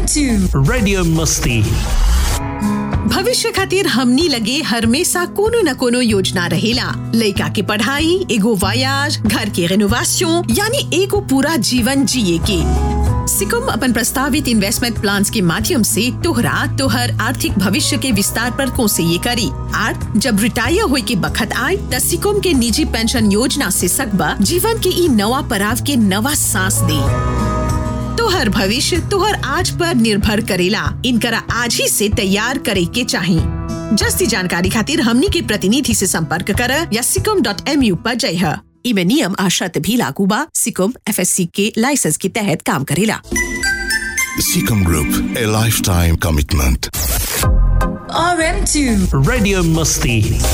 RM2 Radio Musti. भविष्य खातिर हमनी लगे हमेशा कोनो न कोनो योजना रहेला लइका के पढ़ाई एगो वायाज घर के रेनोवेशन यानी एगो पूरा जीवन जिए के सिकुम अपन प्रस्तावित इन्वेस्टमेंट प्लान के माध्यम से तोहरा तोहर आर्थिक भविष्य के विस्तार पर कोसे ये करी आर जब रिटायर होए के बखत आए त सिकुम के निजी पेंशन योजना से सकबा जीवन के ई नवा पड़ाव के नवा सांस दे तोहर भविष्य तोहर आज पर निर्भर करेला इनकरा आज ही से तैयार करे के चाही जस्ती जानकारी खातिर हमनी के प्रतिनिधि से संपर्क कर या सिकम डॉट एम यू पर जय इमे नियम आ शर्त भी लागू बा सिकम एफ के लाइसेंस के तहत काम करेला Seacom Group, a lifetime commitment. RM2 Radio Musti.